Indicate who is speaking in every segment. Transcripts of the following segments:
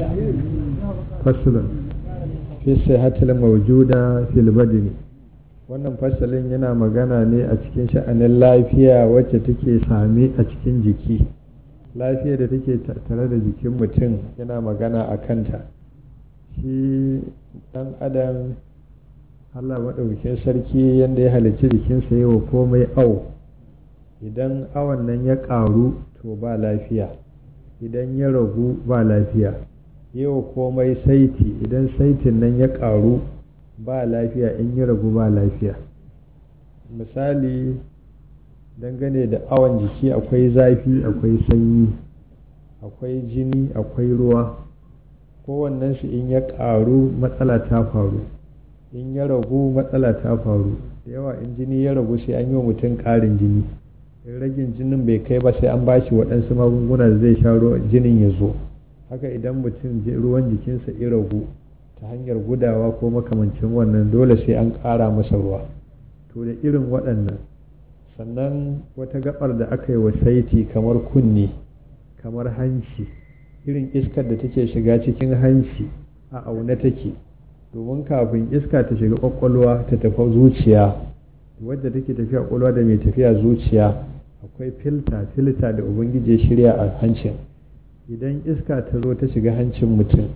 Speaker 1: fasulun fi sihatil mawjuda fil badini wannan fasalin yana magana ne a cikin sha'anin lafiya wacce take same a cikin jiki lafiya da take tare da jikin mutum yana magana a kanta shi dan adam allah maɗaukin sarki yadda ya halicci jikinsa yi wa komai au idan awon nan ya ƙaru to ba lafiya idan ya ragu ba lafiya yau komai saiti idan saitin nan ya ƙaru ba lafiya in ya ragu ba lafiya misali dangane da awon jiki akwai zafi akwai sanyi akwai jini akwai ruwa kowannensu in ya ƙaru matsala ta faru in ya ragu matsala ta faru da yawa in jini ya ragu sai an yi wa mutum ƙarin jini in ragin jinin bai kai ba sai an ba shi waɗansu magunguna da zai sha jinin ya zo haka idan mutum ruwan jikinsa ya ragu ta hanyar gudawa ko makamancin wannan dole sai an ƙara masa ruwa to da irin waɗannan sannan wata gabar da aka yi wa saiti kamar kunne kamar hanci irin iskar da take shiga cikin hanci a aune take domin kafin iska ta shiga kwakwalwa ta tafi zuciya wadda take tafiya kwakwalwa da mai tafiya zuciya akwai filta filta da ubangiji ya shirya a hancin idan iska ta zo ta shiga hancin mutum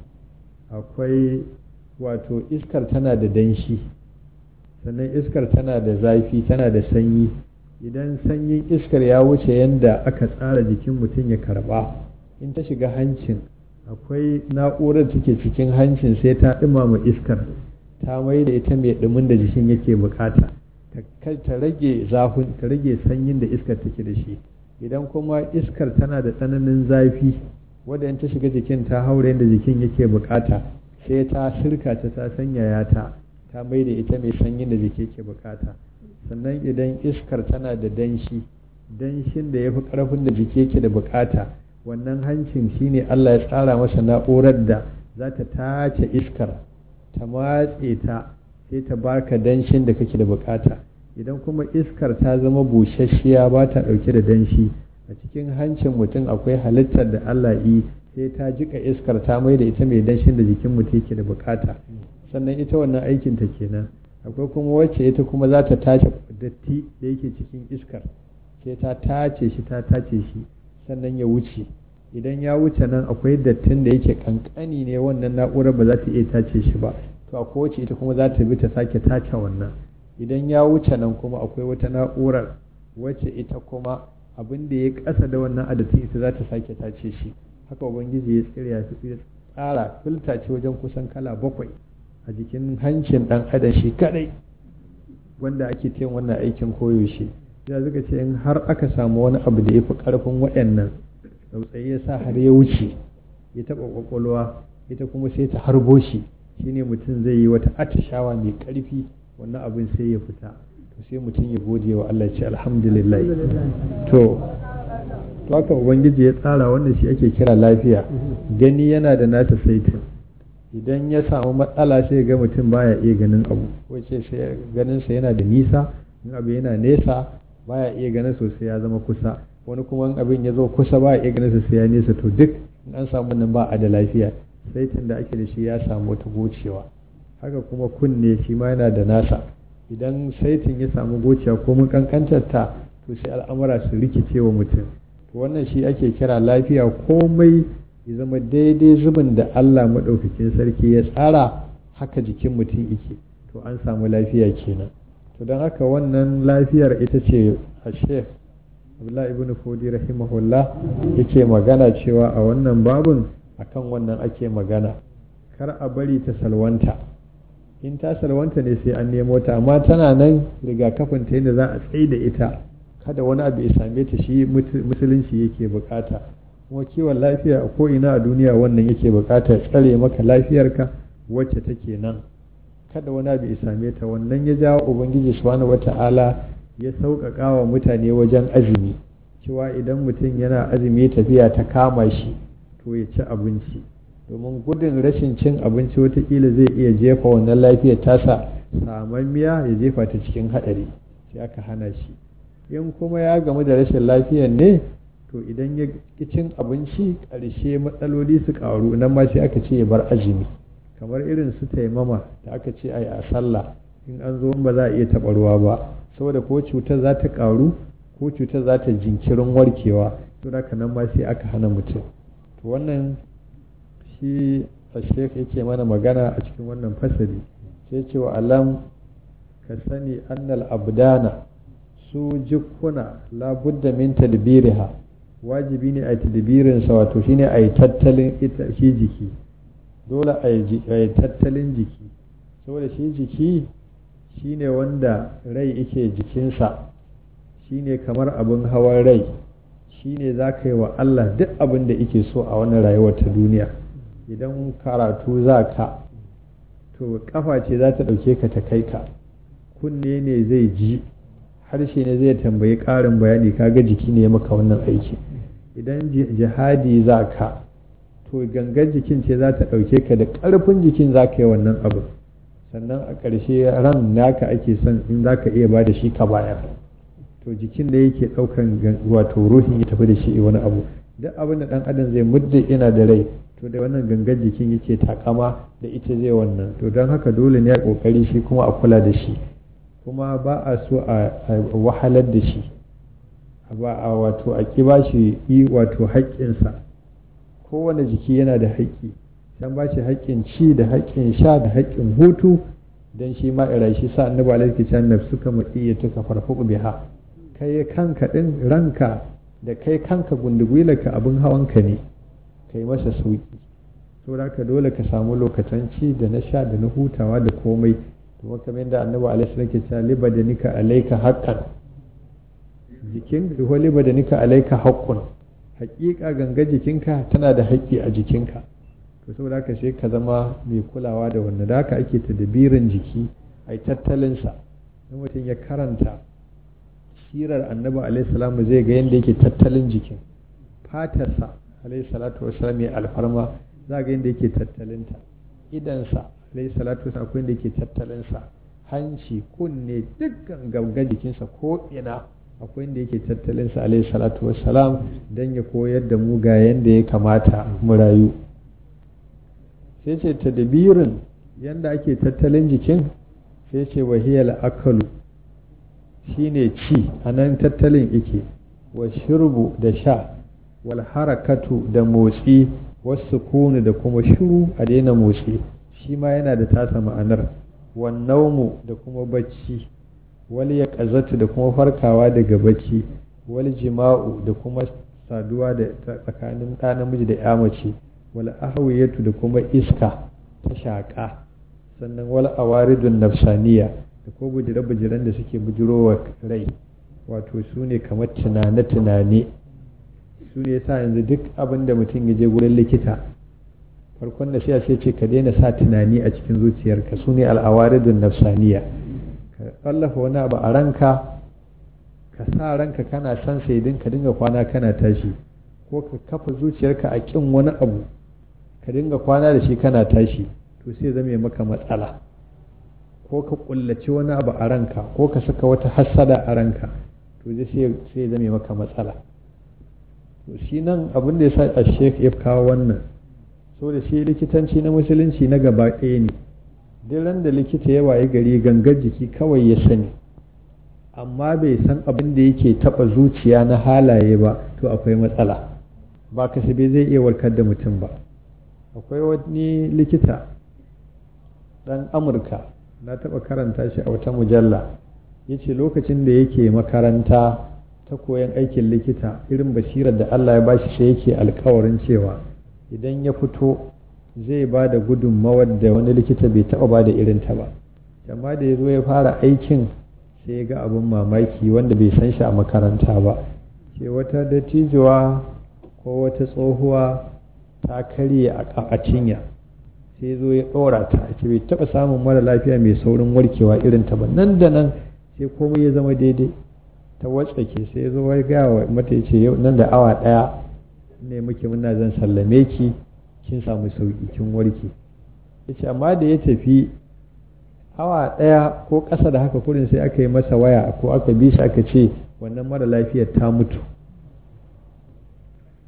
Speaker 1: akwai wato iskar tana da danshi sannan iskar tana da zafi tana da sanyi idan sanyin iskar ya wuce yadda aka tsara jikin mutum ya karba in ta shiga hancin akwai na'urar take cikin hancin sai ta ɗumama iskar ta mai da ita mai ɗumin da jikin yake bukata ta rage zafin ta rage sanyin da iskar take da shi idan kuma iskar tana da tsananin zafi wadda in ta shiga jikin ta haure da jikin yake bukata sai ta sirka ta ta sanyaya ta ta mai da ita mai sanyin da jiki yake bukata sannan idan iskar tana da danshi danshin da ya fi karfin da jiki yake da bukata wannan hancin shine Allah ya tsara masa na'urar da za ta tace iskar ta matse ta sai ta baka danshin da kake da bukata idan kuma iskar ta zama busasshiya ba ta dauke da danshi a cikin hancin mutum akwai halittar da Allah yi sai ta jika iskar ta mai da ita mai danshin da jikin mutum yake da bukata sannan ita wannan aikin ta kenan akwai kuma wacce ita kuma za ta tace datti da yake cikin iskar sai ta tace shi ta tace shi sannan ya wuce idan ya wuce nan akwai dattin da yake kankani ne wannan na'urar ba za ta iya tace shi ba to akwai wacce ita kuma za ta bi ta sake tace wannan idan ya wuce nan kuma akwai wata na'urar wacce ita kuma abin da ya kasa da wannan adatin ita za ta sake tace shi haka ubangiji ya tsira ya tsara filta ce wajen kusan kala bakwai a jikin hancin dan adam shi kadai wanda ake tayin wannan aikin koyaushe ya zuka ce in har aka samu wani abu da ya fi karfin waɗannan tsautsayi ya sa har ya wuce ya taɓa ƙwaƙwalwa ita kuma sai ta harbo shi shine mutum zai yi wata atishawa mai ƙarfi wannan abin sai ya fita to sai mutum ya gode wa Allah ce alhamdulillah to to haka ubangiji ya tsara wanda shi ake kira lafiya gani yana da nasa saitin idan ya samu matsala sai ga mutum baya iya ganin abu wace sai ganin sa yana da nisa in abu yana nesa baya iya ganin sosai ya zama kusa wani kuma in abin ya zo kusa baya iya ganin sosai ya nesa to duk in an samu nan ba a da lafiya saitin da ake da shi ya samu wata gocewa haka kuma kunne shi ma yana da nasa idan saitin ya samu gocewa ko mun kankantar ta to sai al'amura su rikice wa mutum to wannan shi ake kira lafiya komai ya zama daidai zubin da Allah maɗaukakin sarki ya tsara haka jikin mutum yake to an samu lafiya kenan to don haka wannan lafiyar ita ce a sheikh abdullahi ibn fodi rahimahullah yake magana cewa a wannan babun akan wannan ake magana kar a bari ta salwanta in ta salwanta ne sai an nemo ta amma tana nan rigakafin ta yadda za a tsaye da ita kada wani abu ya same ta shi musulunci yake bukata kuma kiwon lafiya a ko'ina a duniya wannan yake bukata tsare maka lafiyarka wacce take nan kada wani abu ya same ta wannan ya jawo ubangiji subhanahu wata'ala ya sauƙaƙa wa mutane wajen azumi cewa idan mutum yana azumi tafiya ta kama shi to ya ci abinci domin gudun rashin cin abinci watakila zai iya jefa wannan lafiyar tasa samammiya ya jefa ta cikin haɗari sai aka hana shi in kuma ya gamu da rashin lafiyar ne to idan ya cin abinci ƙarshe matsaloli su ƙaru nan ma sai aka ce ya bar azumi kamar irin su taimama da aka ce a yi a sallah in an zo ba za a iya taɓa ruwa ba saboda ko cutar za ta ƙaru ko cutar za ta jinkirin warkewa to da nan ma sai aka hana mutum to wannan shi shek yake mana magana a cikin wannan fasali sai ce wa alam ka sani annal abdana su jikkuna labudda min tadbiriha wajibi ne a tadbirinsa wato shine a yi tattalin ita shi jiki dole a yi tattalin jiki saboda shi jiki shine wanda rai yake jikinsa shine kamar abin hawan rai shine za ka yi wa Allah duk abin da yake so a wannan rayuwar ta duniya idan karatu za ka to kafa ce za ta ɗauke ka ta kai ka kunne ne zai ji harshe ne zai tambayi ƙarin bayani kaga jiki ne ya maka wannan aiki idan jihadi za ka to gangar jikin ce za ta ɗauke ka da ƙarfin jikin za ka yi wannan abu sannan a ƙarshe ran naka ake son in za ka iya ba da shi ka bayar to jikin da yake ɗaukan wato ruhin ya tafi da shi wani abu duk abin da ɗan adam zai mudda ina da rai to da wannan gangar jikin yake takama da ita zai wannan to don haka dole ne a ƙoƙari shi kuma a kula da shi kuma ba a so a wahalar da shi ba a wato a ƙi ba shi yi wato haƙƙinsa kowane jiki yana da haƙƙi can ba shi haƙƙin ci da haƙƙin sha da haƙƙin hutu don shi ma ira shi sa annabi alaihi can nafsuka maqiyatuka farfuq biha kai kanka din ranka da kai kanka gundugwilarka abin hawanka ne kai masa sauki saboda ka dole ka samu lokacin ci da na sha da na hutawa da komai kuma kamar yadda annabi alaihi salam ke cewa liba da nika alaika haqqan jikin ko liba da nika alaika haqqun haƙiƙa ganga jikinka tana da haƙƙi a jikinka to saboda haka sai ka zama mai kulawa da wannan da haka ake tadbirin jiki a yi tattalinsa in mutum ya karanta sirar annabi alaihi salamu zai ga yadda yake tattalin jikin fatarsa alaihi salatu wasalam mai alfarma za ga yadda yake tattalinta idansa alaihi salatu wasalam akwai yadda yake tattalinsa hanci kunne dukkan ganga jikinsa ko ina akwai yadda yake tattalinsa alaihi salatu wasalam don ya koyar da mu ga yadda ya kamata mu rayu sai ce tadbirin yadda ake tattalin jikin sai ce wahiyar akalu shine ci a nan tattalin ike wa shirbu da sha wal harakatu da motsi wasu kunu da kuma shiru a daina motsi shi ma yana da tasa ma'anar wannaumu da kuma bacci wal ya da kuma farkawa daga bacci wal jima'u da kuma saduwa da tsakanin ɗa namiji da ya mace wal ahwiyatu da kuma iska ta shaƙa sannan wal awaridun nafsaniya da ko bujire-bujiren da suke bujirowa rai wato su ne kamar tunane-tunane su ne sa yanzu duk abin da mutum ya je wurin likita farkon da sai ce ka daina sa tunani a cikin zuciyarka su ne al'awaridun nafsaniya ka tsallafa wani abu a ranka ka sa ranka kana son sai ka dinga kwana kana tashi ko ka kafa zuciyarka a kin wani abu ka dinga kwana da shi kana tashi to sai zame maka matsala ko ka kullaci wani abu a ranka ko ka saka wata hassada a ranka to zai sai zame maka matsala to shi nan abin da ya sa a shek ya kawo wannan so da shi likitanci na musulunci na gaba ɗaya ne duk ran da likita ya waye gari gangar jiki kawai ya sani amma bai san abin da yake taɓa zuciya na halaye ba to akwai matsala ba kasabe zai iya warkar da mutum ba akwai wani likita ɗan amurka na taɓa karanta shi a wata mujalla ya ce lokacin da yake makaranta ta koyan aikin likita irin basirar da allah ya bashi sai yake alkawarin cewa idan ya fito zai ba da gudunmawar da wani likita bai taɓa ba da irin ta ba amma da ya zo ya fara aikin sai ya ga abin mamaki wanda bai san shi a makaranta ba ce wata dattijuwa ko wata tsohuwa ta karye a cinya sai zo ya ɗora ta ce bai taɓa samun mara lafiya mai saurin warkewa irin ta ba nan da nan sai komai ya zama daidai ta watsake sai ya zo ya gaya wa mata ya ce yau nan da awa ɗaya ne muke muna zan sallame ki kin samu sauki kin warke ya ce amma da ya tafi awa ɗaya ko ƙasa da haka kurin sai aka yi masa waya ko aka bi shi aka ce wannan mara lafiyar ta mutu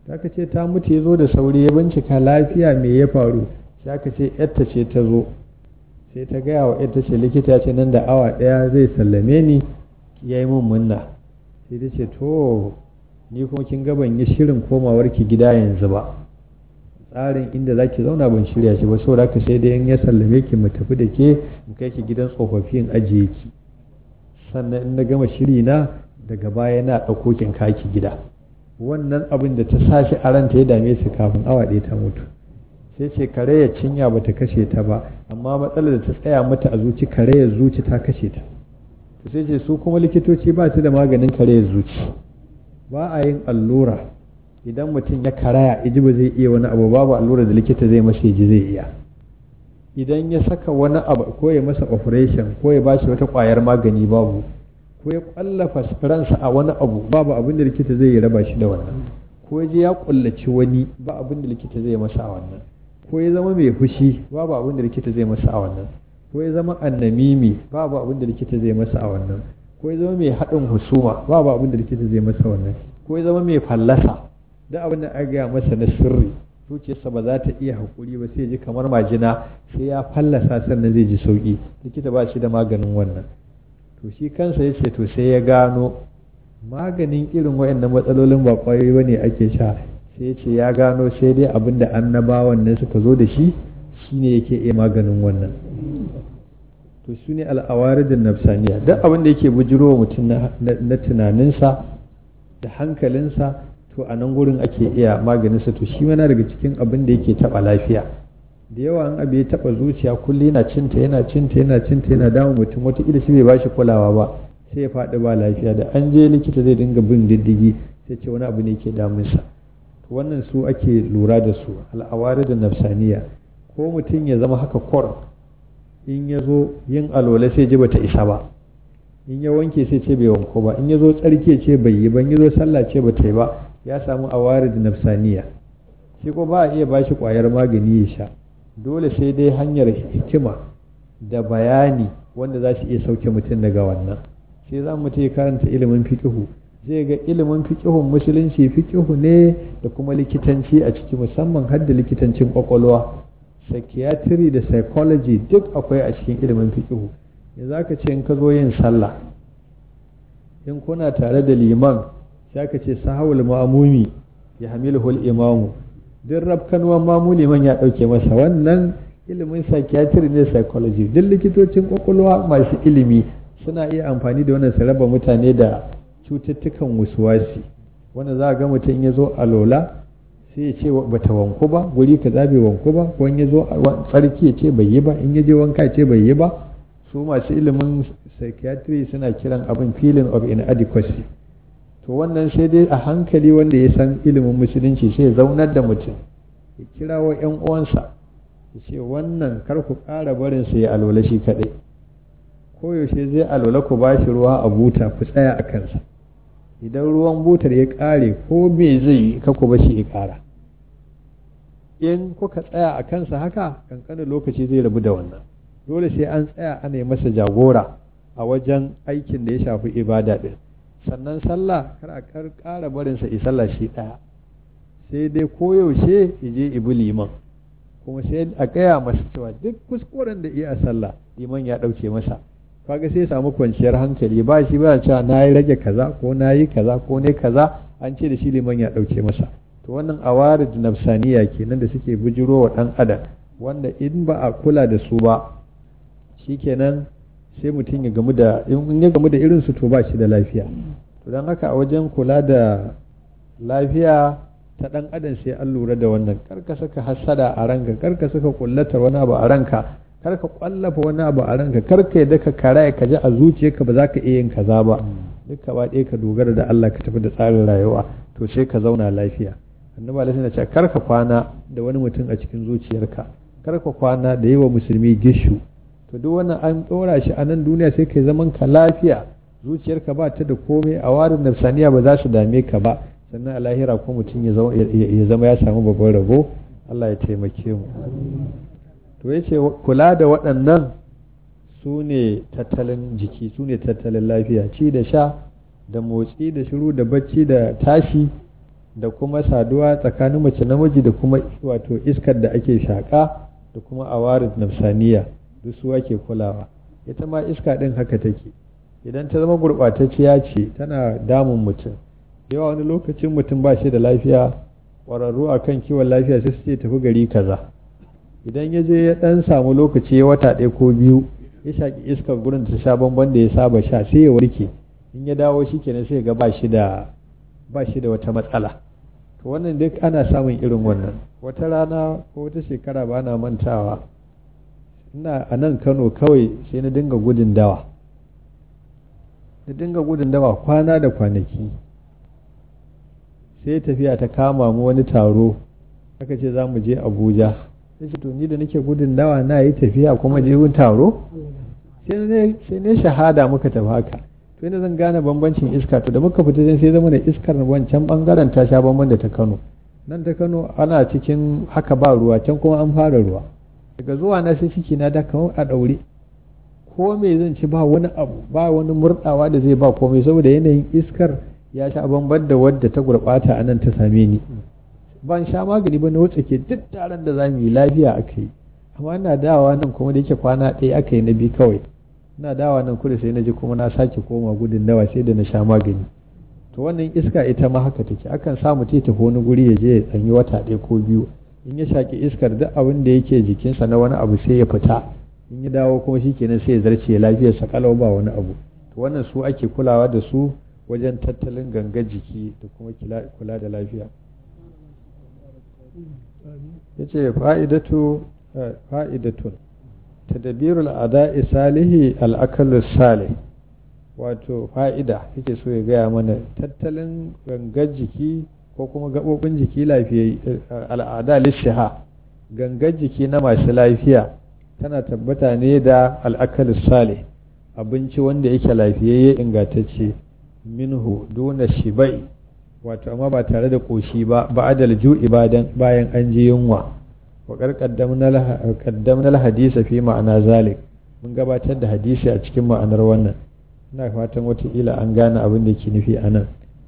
Speaker 1: sai aka ce ta mutu ya zo da sauri ya bincika lafiya me ya faru sai aka ce yarta ce ta zo sai ta gaya wa yarta ce likita ce nan da awa ɗaya zai sallame ni ya yi min munna sai ta ce to ni kuma kin ga ban yi shirin komawar ki gida yanzu ba tsarin inda za ki zauna ban shirya shi ba saboda haka sai dai in ya sallame ki mu tafi da ke in kai ki gidan tsofaffi in ajiye ki sannan in na gama shiri na daga baya na ɗauko kin kaki gida wannan abin da ta sashi a ranta ya dame su kafin awa ɗaya ta mutu sai ce kare ya cinya ba ta kashe ta ba amma matsalar da ta tsaya mata a zuci kare ya zuci ta kashe ta to sai ce su kuma likitoci ba su da maganin kare ya zuci ba a yin allura idan mutum ya karaya iji ba zai iya wani abu babu allura da likita zai masa ji zai iya idan ya saka wani abu ko ya masa operation ko ya bashi wata kwayar magani babu ko ya kwallafa ransa a wani abu babu abin da likita zai raba shi da wannan ko ya je ya kullaci wani ba abin da likita zai masa a wannan ko ya zama mai fushi babu abin da likita zai masa a wannan ko ya zama annamimi babu abin da likita zai masa a wannan ko ya zama mai haɗin husuma babu abin da likita zai masa wannan ko ya zama mai fallasa duk abin da aka gaya masa na sirri zuciyarsa ba za ta iya haƙuri ba sai ji kamar majina sai ya fallasa sannan zai ji sauƙi likita ba shi da maganin wannan to shi kansa ya ce to sai ya gano maganin irin wayannan matsalolin ba ƙwayoyi ba ne ake sha sai ya ce ya gano sai dai abin da annabawan nan suka zo da shi shine yake iya maganin wannan to su ne al'awaridin nafsaniya duk abin da yake bujiro mutum na tunaninsa da hankalinsa to a nan gurin ake iya maganinsa to shi mana daga cikin abin da yake taɓa lafiya da yawa an abu ya taɓa zuciya kulle yana cinta yana cinta yana cinta yana damun mutum wataƙila shi bai ba shi kulawa ba sai ya faɗi ba lafiya da an je likita zai dinga bin diddigi sai ce wani abu ne ke damunsa to wannan su ake lura da su al'awari da nafsaniya ko mutum ya zama haka kor in ya zo yin alola sai ji bata isa ba in ya wanke sai ce bai wanko ba in ya zo tsarki ce bai yi ba in ya zo sallah ce bata yi ba ya samu awarid nafsaniya shi ko ba a iya bashi kwayar magani ya sha dole sai dai hanyar hikima da bayani wanda za su iya sauke mutum daga wannan sai za mu ya karanta ilimin fiqihu zai ga ilimin fiqihun musulunci fiqihu ne da kuma likitanci a ciki musamman har da likitancin kwakwalwa psychiatry da psychology duk akwai a cikin ilimin fiqihu ya za ka ce in ka zo yin sallah in kuna tare da liman sai ka ce sahawul ma'amumi ya hamiluhul imamu duk rafkanuwan mamu liman ya ɗauke masa wannan ilimin psychiatry ne psychology duk likitocin kwakwalwa masu ilimi suna iya amfani da wannan su raba mutane da cututtukan wasuwasi wanda za a ga mutum ya zo a lola sai ya ce bata wanku ba guri ka bai wanku ba ko ya zo tsarki ya ce bai yi ba in ya je wanka ya ce bai yi ba su masu ilimin psychiatry suna kiran abin feeling of inadequacy to wannan sai dai a hankali wanda ya san ilimin musulunci sai ya zaunar da mutum ya kira wa 'yan uwansa ya ce wannan kar ku ƙara barin sai ya alola shi kaɗai koyaushe zai alola ku ba shi ruwa a buta ku tsaya a kansa idan ruwan butar ya ƙare ko me zai yi ka ku bashi ya ƙara in kuka tsaya a kansa haka kankanin lokaci zai rabu da wannan dole sai an tsaya ana yi masa jagora a wajen aikin da ya shafi ibada ɗin sannan sallah kar a ƙara barinsa i sallah shi ɗaya sai dai koyaushe ya je ibi liman kuma sai a gaya masa cewa duk kuskuren da iya a sallah liman ya ɗauke masa kaga sai samu kwanciyar hankali ba shi ba cewa na yi rage kaza ko na yi kaza ko ne kaza an ce da shi liman ya ɗauke masa to wannan awarid nafsaniya kenan da suke bujiro wa ɗan adam wanda in ba a kula da su ba shikenan sai mutum ya gamu da in ya gamu da irin su to ba shi da lafiya to don haka a wajen kula da lafiya ta dan adam sai an lura da wannan karka saka hasada a ranka karka saka kullatar wani abu a ranka karka kwallafa wani abu a ranka karka yadda ka karaya ka ji a zuciyarka ba za ka iya yin kaza ba duk ba ɗaya ka dogara da Allah ka tafi da tsarin rayuwa to sai ka zauna lafiya annabi alaihi na ce karka kwana da wani mutum a cikin zuciyarka karka kwana da yawa musulmi gishu to duk wannan an ɗora shi a nan duniya sai kai zaman ka lafiya zuciyarka ba ta da komai a warin nafsaniya ba za su dame ka ba sannan a lahira ko mutum ya zama ya samu babban rabo Allah ya taimake mu to ya ce kula da waɗannan su ne tattalin jiki su ne tattalin lafiya ci da sha da motsi da shiru da bacci da tashi da kuma saduwa tsakanin mace namiji da kuma wato iskar da ake shaƙa da kuma awarid nafsaniya duk su ake kulawa ita ma iska ɗin haka take idan ta zama gurɓatacciya ce tana damun mutum yawa wani lokacin mutum ba shi da lafiya ƙwararru a kan kiwon lafiya sai su ce tafi gari kaza idan ya je ya ɗan samu lokaci ya wata ɗaya ko biyu ya shaƙi iskar gurin ta sha bamban da ya saba sha sai ya warke in ya dawo shi kenan sai ga ba shi da ba shi da wata matsala to wannan duk ana samun irin wannan wata rana ko wata shekara ba na mantawa ina a nan kano kawai sai na dinga gudun dawa na dinga gudun dawa kwana da kwanaki sai tafiya ta kama mu wani taro aka ce za mu je abuja sai ce to ni da nake gudun dawa na yi tafiya kuma je wun taro sai ne shahada muka tafi haka to ina zan gane bambancin iska to da muka fita sai zama da iskar wancan bangaren ta sha bamban da ta kano nan ta kano ana cikin haka ba ruwa can kuma an fara ruwa daga zuwa na sai ciki na da kamar a daure ko me zan ci ba wani abu ba wani murdawa da zai ba komai saboda yanayin iskar ya sha bamban da wadda ta gurbata a nan ta same ni ban sha magani ba na wuce ke duk taron da za mu yi lafiya aka yi amma ina dawa nan kuma da yake kwana ɗaya aka yi na bi kawai ina dawa nan kudu sai na ji kuma na sake koma gudun dawa sai da na sha magani to wannan iska ita ma haka take akan sa mutum ya tafi wani guri ya je ya tsanyi wata ɗaya ko biyu in ya shaki iskar duk abin da yake jikinsa na wani abu sai ya fita in ya dawo kuma shi kenan sai ya zarce lafiyarsa kalau ba wani abu to wannan su ake kulawa da su wajen tattalin gangar jiki da kuma kula da lafiya ya ce fa'idatun tadabirul ada'i salihi al'akalus salih wato fa'ida yake so ya gaya mana tattalin gangar jiki ko kuma gaɓoɓin jiki lafiya al'ada lishiha gangar jiki na masu lafiya tana tabbata ne da al'akalus salih abinci wanda yake lafiyayye ingantacce minhu duna shibai wato amma ba tare da ƙoshi ba ba'adal ju'i bayan an ji yunwa wa qaddamna hadisa fi ma'ana zalik mun gabatar da hadisi a cikin ma'anar wannan ina fatan wataƙila an gane abin da ke nufi a nan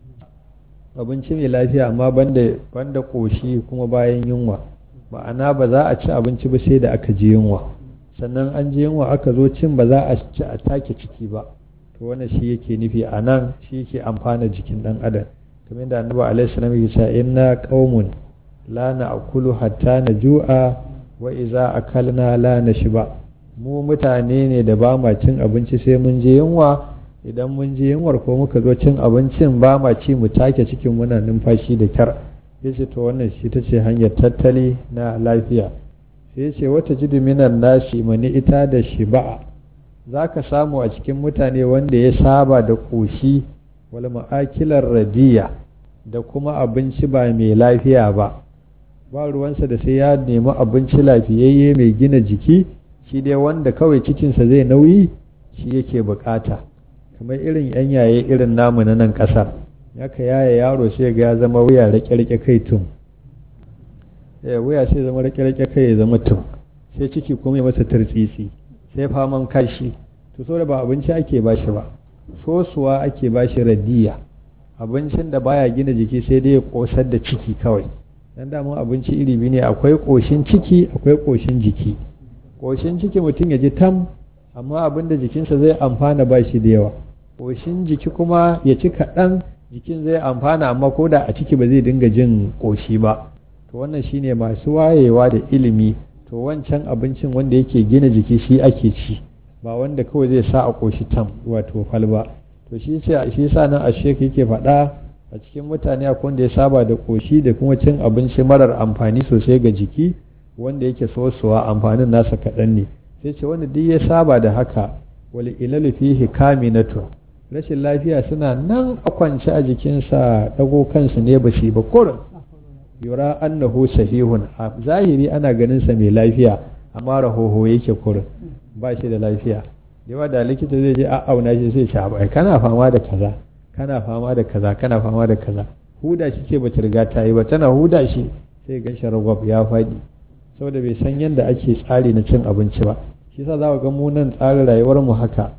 Speaker 1: abinci mai lafiya amma banda banda ƙoshi kuma bayan yunwa ma'ana ba za a ci abinci ba sai da aka ji yunwa sannan an ji yunwa aka zo cin ba za a ci a take ciki ba to wannan shi yake nufi a nan shi yake amfana jikin ɗan adam kamar da annabi alaihi salam yake cewa inna qaumun la na'kulu hatta naju'a wa idza akalna la nashba mu mutane ne da ba ma cin abinci sai mun je yunwa idan mun je yunwar ko muka zo cin abincin ba ma ci mu take cikin muna numfashi da kyar yace to wannan shi ta ce hanyar tattali na lafiya sai yace wata jidu minan nasi mani ita da shiba'a zaka samu a cikin mutane wanda ya saba da ƙoshi wal ma'akilar radiya da kuma abinci ba mai lafiya ba ba ruwansa da sai ya nemi abinci lafiyayye mai gina jiki shi dai wanda kawai cikinsa zai nauyi shi yake bukata kamar irin yan yaye irin namu na nan kasar yaka yaya yaro sai ga ya zama wuya rake-rake kai tum wuya sai zama rake-rake kai ya zama tum sai ciki kuma ya masa turtsitsi sai faman kashi to so da ba abinci ake bashi ba sosuwa ake bashi radiya abincin da baya gina jiki sai dai ya kosar da ciki kawai dan damun abinci iri biyu ne akwai koshin ciki akwai koshin jiki koshin ciki mutum ya ji tam amma abin da jikinsa zai amfana ba shi da yawa koshin jiki kuma ya ci kaɗan jikin zai amfana amma ko da a ciki ba zai dinga jin koshi ba to wannan shine masu wayewa da ilimi to wancan abincin wanda yake gina jiki shi ake ci ba wanda kawai zai sa a koshi tam wato falba to shi ce shi sa nan ashek yake faɗa a cikin mutane akwai wanda ya saba da koshi da kuma cin abinci marar amfani sosai ga jiki wanda yake sosuwa amfanin nasa kaɗan ne sai ce wanda duk ya saba da haka wal ilalu fihi kaminatu rashin lafiya suna nan a kwance a jikinsa dago kansu ne ba shi ba kurin yura annahu sahihun a zahiri ana ganin sa mai lafiya amma rahoho yake kurin ba shi da lafiya yawa da likita zai je auna shi sai ce bai kana fama da kaza kana fama da kaza kana fama da kaza huda shi ce bata riga ta yi ba tana huda shi sai gan shi ragwab ya faɗi saboda bai san yadda ake tsari na cin abinci ba shi sa za ga mu nan tsarin rayuwar mu haka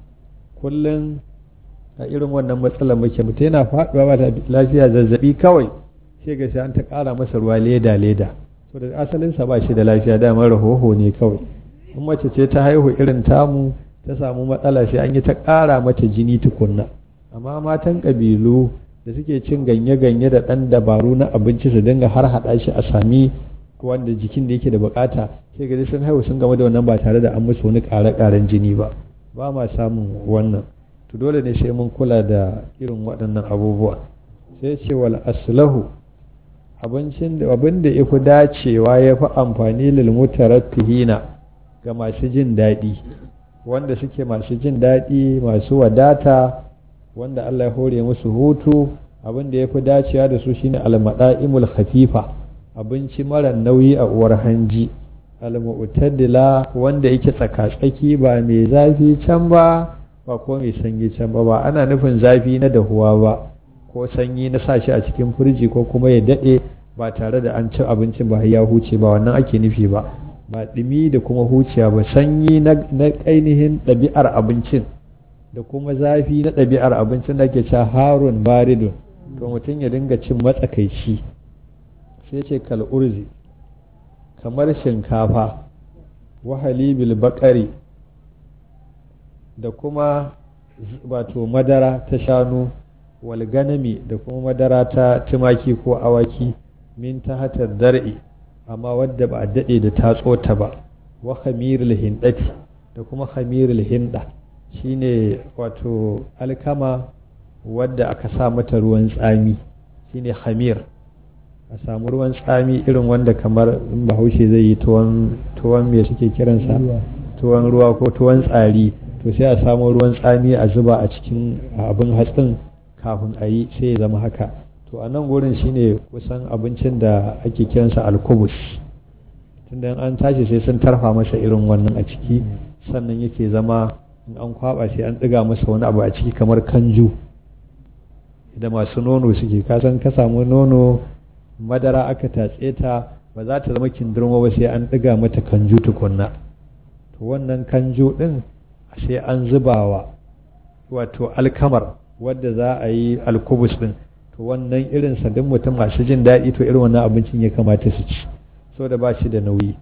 Speaker 1: kullum a irin wannan matsalar muke mutum yana faɗuwa ba lafiya zazzabi kawai sai ga sai an ta ƙara masa ruwa leda leda so da asalinsa ba shi da lafiya dama rahoho ne kawai in mace ce ta haihu irin tamu ta samu matsala sai an yi ta ƙara mata jini tukunna amma matan ƙabilu da suke cin ganye-ganye da ɗan dabaru na abinci su dinga har haɗa shi a sami wanda jikin da yake da bukata sai gari sun haihu sun gama da wannan ba tare da an musu wani ƙare-ƙaren jini ba ba ma samun wannan to dole ne sai mun kula da irin waɗannan abubuwa sai ce wal aslahu abincin da abin da ya fi dacewa ya fi amfani lil mutaraffihina ga masu jin daɗi wanda suke masu jin daɗi masu wadata wanda Allah ya hore musu hutu abin da ya fi dacewa da su shine almada'imul khafifa abinci mara nauyi a uwar hanji almu'tadila wanda yake tsaka-tsaki ba mai zafi can ba ba ko mai sanyi can ba ba ana nufin zafi na dahuwa ba ko sanyi na sashi a cikin firji ko kuma ya daɗe ba tare da an ci abincin ba ya huce ba wannan ake nufi ba ba ɗumi da kuma huciya ba sanyi na ainihin ɗabi'ar abincin da kuma zafi na ɗabi'ar abincin da ke cewa harun baridun to mutum ya dinga cin matsakaici sai ce kal'urzi kamar shinkafa wahali bil bakari da kuma wato madara ta shanu walganami da kuma madara ta tumaki ko awaki min ta hatar dar'i amma wadda ba a daɗe da tatso ta ba wa khamirul hindati da kuma khamirul hinda shine wato alkama wadda aka sa mata ruwan tsami shine khamir a samu ruwan tsami irin wanda kamar in bahaushe zai yi tuwon me suke kiransa tuwon ruwa ko tuwon tsari to sai a samu ruwan tsami a zuba a cikin abin hatsin kafin a yi sai ya zama haka to a nan gurin shine kusan abincin da ake kiransa alkubus tunda an tashi sai sun tarfa masa irin wannan a ciki sannan yake zama in an kwaba sai an ɗiga masa wani abu a ciki kamar kanju da masu nono suke kasan ka samu nono madara aka tatse ta ba za ta zama kindirma ba sai an ɗiga mata kanju tukunna to wannan kanju ɗin sai an zubawa wato alkamar wadda za a yi alkubus ɗin to wannan irin duk mutum masu jin daɗi to irin wannan abincin ya kamata su ci so da ba shi da nauyi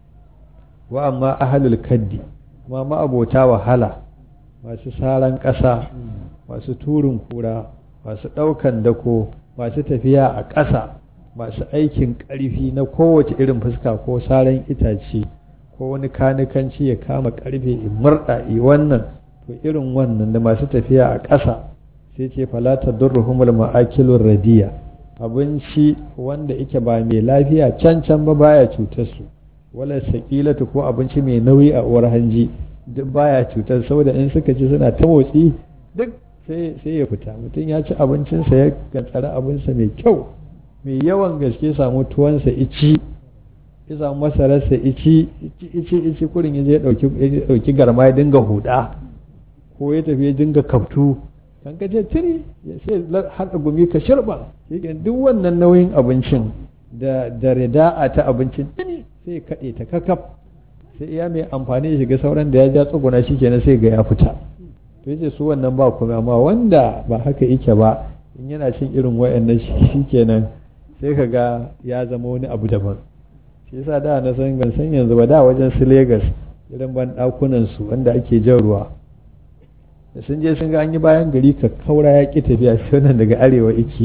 Speaker 1: wa amma ahalul kaddi kuma ma'abota wahala masu saran ƙasa masu turin kura masu ɗaukan dako masu tafiya a ƙasa masu aikin ƙarfi na kowace irin fuska ko saran itace ko wani kanikanci ya kama ƙarfe in murɗa i wannan to irin wannan da masu tafiya a ƙasa sai ce falata durruhumul ma'akilur radiya abinci wanda yake ba mai lafiya can can ba baya cutar su wala sakilatu ko abinci mai nauyi a uwar hanji duk baya cutar saboda in suka ci suna ta motsi duk sai ya fita mutum ya ci abincinsa ya gantsara abinsa mai kyau mai yawan gaske samu tuwansa ici ya samu masararsa ici ici ici kurin ya je dauki garma ya dinga huda ko ya tafi ya dinga kaftu kan ka ce tiri ya sai haɗa gumi ka shirba duk wannan nauyin abincin da da rida'a ta abincin tiri sai kaɗe ta kakaf sai iya mai amfani ya shiga sauran da ya ja tsuguna shi kenan sai ga ya fita to yace su wannan ba kuma amma wanda ba haka yake ba in yana cin irin wayannan shi kenan sai ka ga ya zama wani abu daban shi yasa da na san ban san yanzu ba da wajen su Lagos irin ban dakunan su wanda ake jan ruwa da sun je sun ga an yi bayan gari ka kaura ya ki tafiya shi wannan daga arewa iki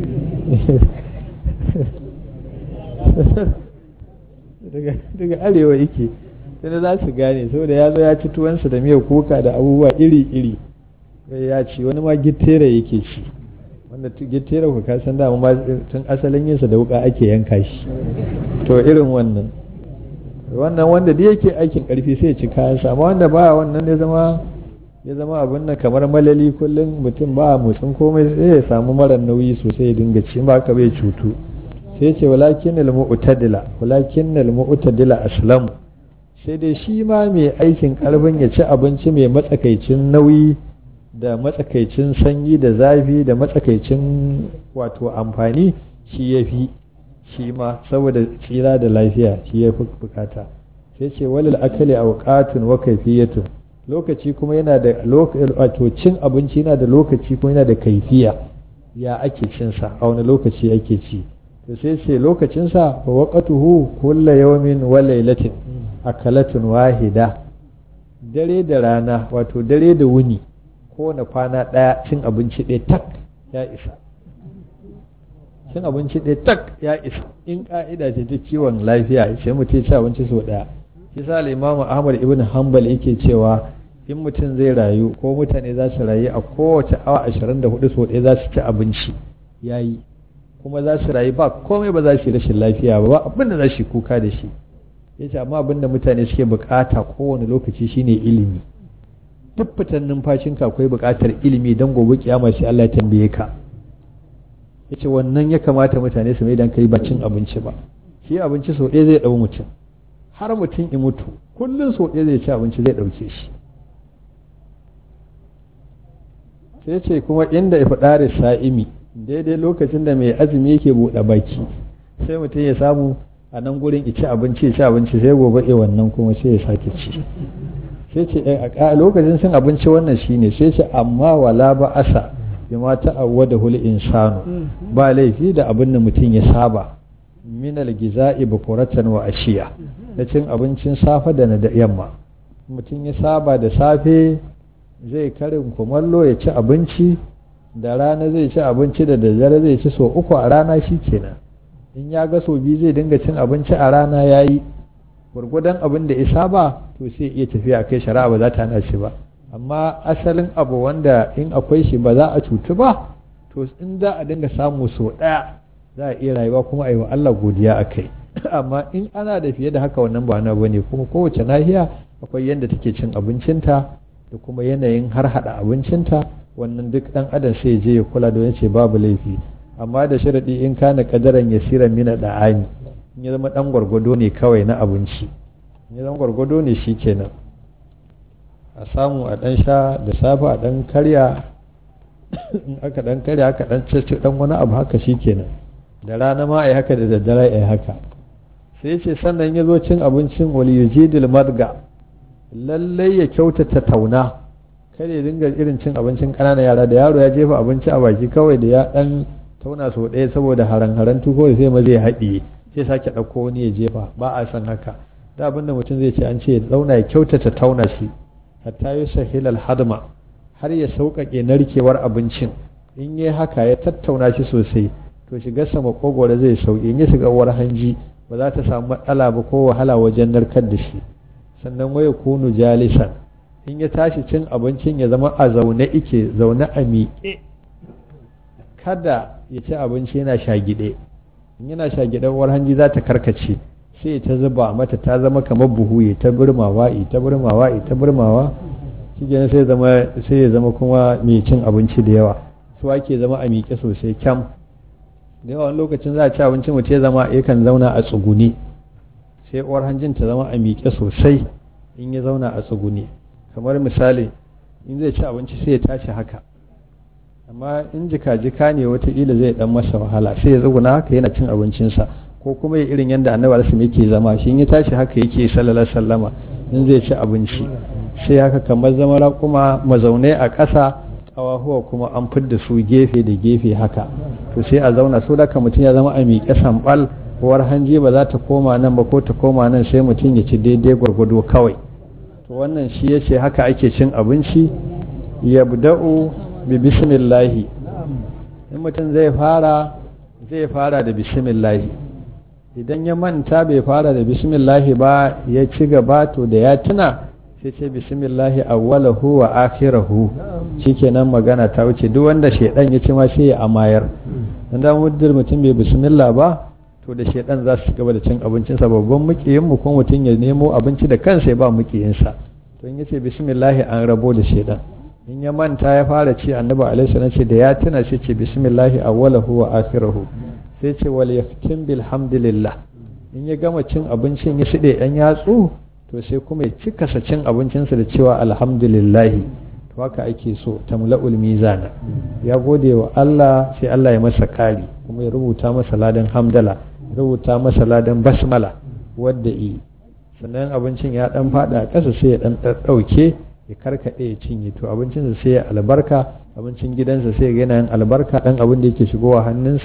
Speaker 1: daga arewa yake sai za su gane saboda ya zo ya ci tuwansa da miyar kuka da abubuwa iri-iri ya ci wani ma gittera yake ci wanda gittera ku ka san dama ma tun asalin yinsa da wuka ake yanka shi to irin wannan wannan wanda da yake aikin karfi sai ya ci kayansa amma wanda ba wannan ya zama ya zama abin nan kamar malali kullum mutum ba motsin komai sai ya samu mara nauyi sosai ya dinga ci ba ka bai cutu sai ce walakin al-mu'tadila walakin al-mu'tadila aslamu sai dai shi ma mai aikin karfin ya ci abinci mai matsakaicin nauyi da matsakaicin sanyi da zafi da matsakaicin wato amfani shi ya fi shi ma saboda tsira da lafiya shi ya fi bukata sai ce walil akali awqatun wa kayfiyatun lokaci kuma yana da wato cin abinci yana da lokaci kuma yana da kaifiya ya ake cin sa a wani lokaci ake ci to sai ce lokacinsa wa waqatuhu kullu yawmin wa laylatin akalatun wahida dare da rana wato dare da wuni kowane kwana ɗaya cin abinci ɗaya tak ya isa cin abinci ɗaya tak ya isa in ƙa'ida ce ta kiwon lafiya sai mutum ci abinci sau ɗaya shi sa limamu ahmad ibn hanbal yake cewa in mutum zai rayu ko mutane za su rayu a kowace awa ashirin da hudu sau ɗaya za su ci abinci ya yi kuma za su rayu ba komai ba za su yi rashin lafiya ba abin da za su kuka da shi ya ce amma abin da mutane suke bukata kowane lokaci shine ilimi duk fitan numfashinka akwai bukatar ilimi don gobe kiyama sai Allah ya tambaye ka ya ce wannan ya kamata mutane su mai dan kai ba cin abinci ba shi abinci sau ɗaya zai ɗau mutum har mutum in mutu kullum sau ɗaya zai ci abinci zai ɗauke shi sai ce kuma inda ya faɗa da sa'imi daidai lokacin da mai azumi yake buɗe baki sai mutum ya samu a nan gurin ci abinci ci abinci sai gobe e wannan kuma sai ya sake ci sai ce a lokacin cin abinci wannan shine sai ce amma wala ba asa bima ta'awwada hul insanu ba laifi da abin da mutum ya saba min al-giza'i bukuratan wa ashiya na cin abincin safe da na da yamma mutum ya saba da safe zai karin kumallo ya ci abinci da rana zai ci abinci da daddare zai ci so uku a rana shi kenan in ya ga so biyu zai dinga cin abinci a rana ya yi gwargwadon abin da ya saba to sai iya tafiya kai shari'a ba za ta hana shi ba amma asalin abu wanda in akwai shi ba za a cutu ba to in za a dinga samu so ɗaya za a iya rayuwa kuma a yi wa Allah godiya a kai amma in ana da fiye da haka wannan ba na bane kuma kowace nahiya akwai yadda take cin abincinta da kuma yanayin har hada abincinta wannan duk dan adam sai je ya kula da yace babu laifi amma da sharadi in kana kadaran yasiran mina da'ani in ya zama dan gwargwado ne kawai na abinci in ya zama gwargwado ne shikenan a samu a dan sha da safe a dan karya in aka dan karya aka dan cece dan wani abu haka shikenan da rana ma ai haka da daddare ai haka sai ce sannan ya zo cin abincin wal yujidil madga lallai ya kyautata tauna kada ya dinga irin cin abincin ƙananan yara da yaro ya jefa abinci a baki kawai da ya dan tauna sau ɗaya saboda haran-haran tuko sai ma zai haɗiye sai sake ɗauko wani ya jefa ba a san haka da abin da mutum zai ce an ce zauna ya kyautata tauna shi hatta yi sahilal hadma har ya sauƙaƙe narkewar abincin in yi haka ya tattauna shi sosai to shiga sama kogoro zai sauƙi in ya shiga uwar hanji ba za ta samu matsala ba ko wahala wajen narkar da shi sannan waya kunu jalisan in ya tashi cin abincin ya zama a zaune ike zaune a miƙe kada ya ci abinci yana shagide in yana shagide uwar hanji za ta karkace sai ta zuba mata ta zama kamar buhu ya ta burmawa ya ta burmawa ya ta burmawa shi sai zama sai ya zama kuma mai cin abinci da yawa su ake zama a miƙe sosai kyam da yawan lokacin za a ci abinci mutum ya zama yakan zauna a tsugune sai uwar hanjin ta zama a miƙe sosai in ya zauna a tsugune kamar misali in zai ci abinci sai ya tashi haka amma in jika-jika ne wataƙila zai dan masa wahala sai ya tsuguna haka yana cin abincinsa ko kuma ya irin yadda annabi alisim yake zama shi in ya tashi haka yake sallallahu sallama in zai ci abinci sai haka kamar zama raƙuma mazaunai a ƙasa ƙawahuwa kuma an fidda su gefe da gefe haka to sai a zauna so da mutum ya zama a miƙe sambal uwar hanji ba za ta koma nan ba ko ta koma nan sai mutum ya ci daidai gwargwado kawai to wannan shi ya ce haka ake cin abinci yabda'u bi bismillahi in mutum zai fara zai fara da bismillahi idan ya manta bai fara da bismillahi ba ya ci gaba to da ya tuna sai ce bismillahi awwalahu wa akhirahu shikenan magana ta wuce duk wanda shedan ya ci ma sai ya amayar dan da muddin mutum bai bismillah ba to da shedan za su gaba da cin abincinsa babban mukiyin mu ko mutum ya nemo abinci da kansa ya ba mukiyinsa to in yace bismillah an rabo da shedan in ya manta ya fara ci annabi alaihi salam ce da ya tuna sai ce bismillah awwalahu wa akhirahu sai ce wal yaftim bilhamdulillah in ya gama cin abincin ya shide yan yatsu to sai kuma ya cika sa cin abincinsa da cewa alhamdulillah to haka ake so tamla'ul mizana ya gode wa Allah sai Allah ya masa kari kuma ya rubuta masa ladan hamdala rubuta masa ladan basmala wadda yi sannan abincin ya dan fada a ƙasa sai ya dan ɗauke ya karkaɗe ya cinye to abincinsa sai ya albarka abincin gidansa sai ya yana yin albarka dan abin da yake shigowa hannunsa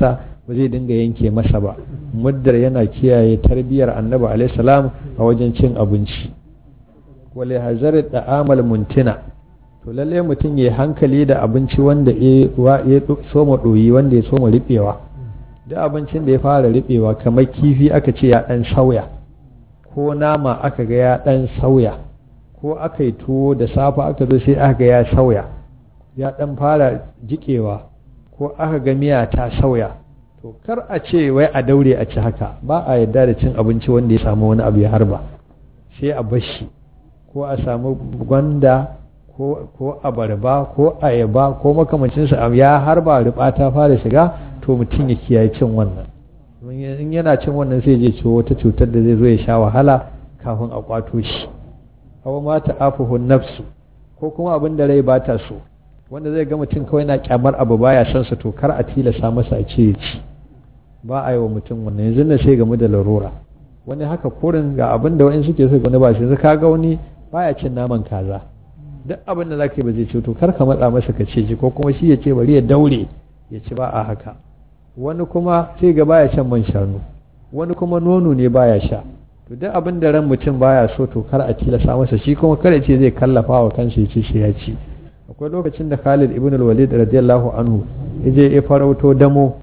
Speaker 1: ba zai dinga yanke masa ba muddar yana kiyaye tarbiyar annabi alaihi salam a wajen cin abinci wale hazar da amal muntina to lalle mutum ya hankali da abinci wanda ya soma ɗoyi wanda ya soma riɓewa duk abincin da ya fara riɓewa kamar kifi aka ce ya ɗan sauya ko nama aka ga ya ɗan sauya ko aka yi tuwo da safa aka zo sai aka ga ya sauya ya ɗan fara jiƙewa ko aka ga miya ta sauya to kar a ce wai a daure a ci haka ba a yarda da cin abinci wanda ya samu wani abu ya harba sai a bashi ko a samu gwanda ko abarba ko ayaba ko makamancinsa ya harba riba ta fara shiga to mutum ya kiyaye cin wannan in yana cin wannan sai je ciwo wata cutar da zai zo ya sha wahala kafin a kwato shi hawa mata afuhun nafsu ko kuma abin da rai ba ta so wanda zai ga mutum kawai na kyamar abu baya son sa to kar a tilasa masa a ce ya ci ba a yi wa mutum wannan yanzu na sai game da larura wani haka kurin ga abin da wani suke so wani ba shi yanzu kaga wani baya cin naman kaza duk abin da zaka yi ba zai ce to kar ka matsa masa ka ce ji ko kuma shi ya ce bari ya daure ya ci ba a haka wani kuma sai ga baya shan man shanu wani kuma nono ne baya sha to duk abin da ran mutum baya so to kar a tilasa masa shi kuma kada ce zai kallafa wa kansa ya ce shi ya ci akwai lokacin da Khalid ibn al-Walid radiyallahu anhu yaje ya farauto damo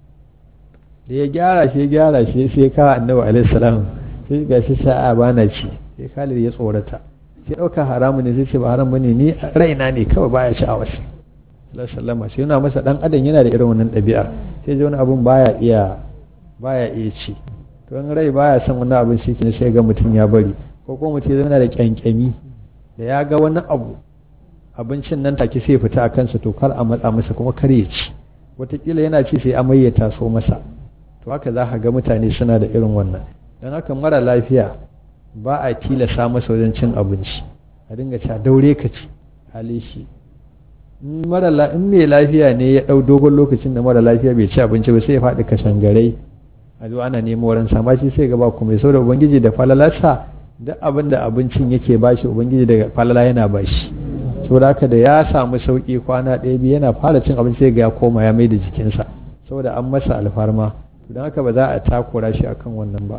Speaker 1: da ya gyara shi ya gyara shi sai ya kawo annabi alaihi salam sai ga shi sa'a bana ci sai Khalid ya tsorata sai ɗauka haramu ne sai ce ba haram bane ni raina ne kawai baya sha'awar shi sallama sai yana masa dan adam yana da irin wannan ɗabi'ar sai ji wani abun baya iya baya iya ci to in rai baya son wani abin shi ne sai ga mutum ya bari ko kuma mutum yana da kyankyami da ya ga wani abu abincin nan take sai fita a kansa to kar a matsa masa kuma kar ya ci wataƙila yana ci sai amai ya taso masa to haka za ka ga mutane suna da irin wannan don haka mara lafiya ba a tilasa masa wajen cin abinci a dinga cewa daure ka ci hali shi in mai lafiya ne ya ɗau dogon lokacin da mara lafiya bai ci abinci ba sai ya faɗi kashangarai a zo ana nemo wurin sama shi sai gaba kuma sau da ubangiji da falalarsa duk abin da abincin yake bashi ubangiji da falala yana bashi saboda haka da ya samu sauki kwana ɗaya biyu yana fara cin abinci sai ga ya koma ya mai da jikinsa saboda an masa alfarma don haka ba za a takura shi akan wannan ba